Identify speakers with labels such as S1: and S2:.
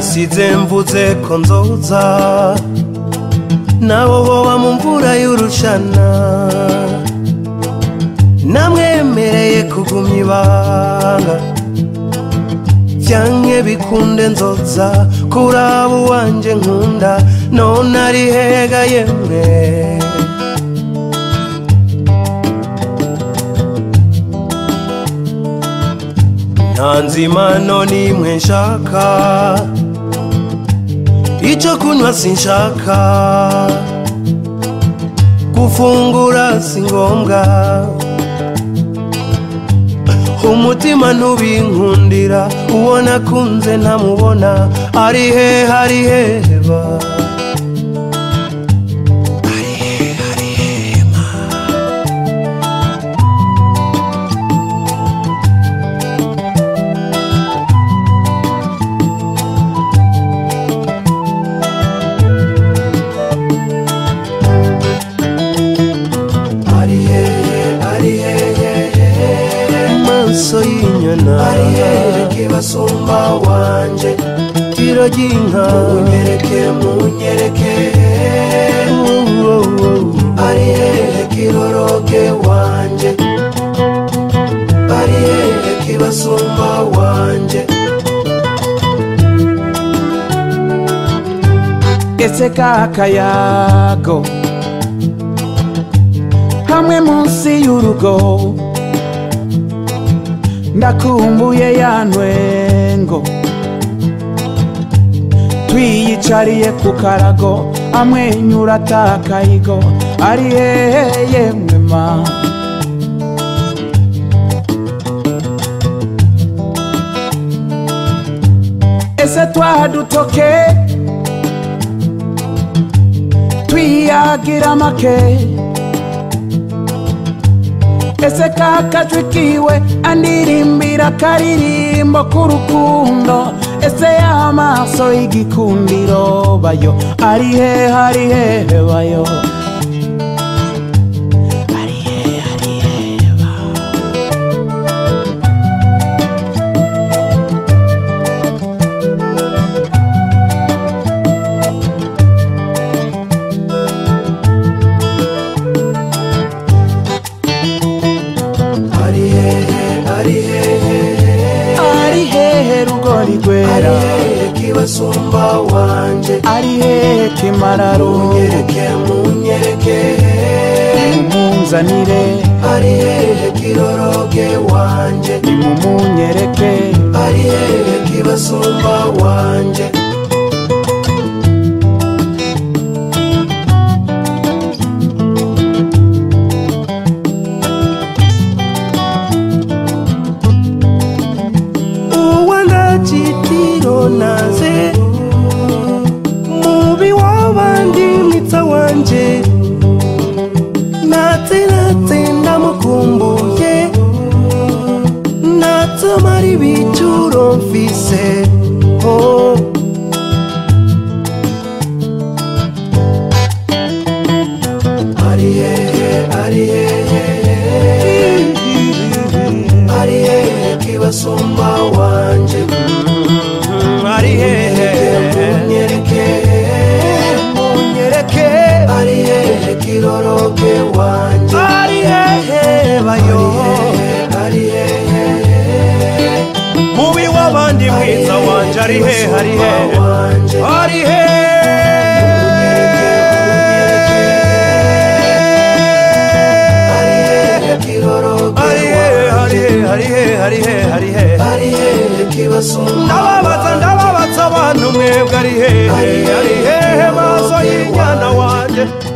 S1: nasize mvuze ko nzoza nabo boba mu mvura y'urushana namwemereye kugumya ibanga byanke bikunde nzoza kuraba uwanje nkunda none ari hega yemwe nta nzimano n'imwe nshaka icyo kunywa sinshaka gufungura si ngombwa umutima ntubinkundira uwo nakunze ntamubona ari he hari heba ari he hari hema ari hehe ari hehe maso y'inyana ari hehe kibasumba wanje tiro ry'inka munyereke munyereke ari hehe kiroroge wanje ari hehe kibasumba wanje
S2: ese kakayago hamwe munsi y'urugo ndakumbuye ya ntwengo twiyicariye ku karago amwenyura atakayigo ari hehe yemwe ma ese twadutoke twiyagira make ese kakajwi kiwe andirimbira karirimbo k'urukundo ese y'amaso y'igikundiro bayo ari he hari hehe bayo ari he hari hehe ba
S1: ari hehe ari hehe
S2: ari hehe rugori
S1: ari
S2: rwera
S1: hehe kibasumba wanje
S2: ari hehe kimararungu
S1: munyereke munyereke
S2: mumunzanire
S1: ari hehe kiroroge wanje
S2: nimumunyereke
S1: ari hehe kibasumba wanje uwangachitiro naze mubi wabandi mwitsa wanje natse natse ndamukumbuye natsomara ibicuro mfise oh. ari hehe ari hehe ari hehe kibasumba wanje ari hehe munyereke munyereke ari hehe kiroroge wanje ari hehe bayo ari hehe mubi w'abandi mwiza wanje ari hehe ari hehe ari ndababaza ndababaza abantu mwebwe ari hehe ari hehe maso y'inyana wanje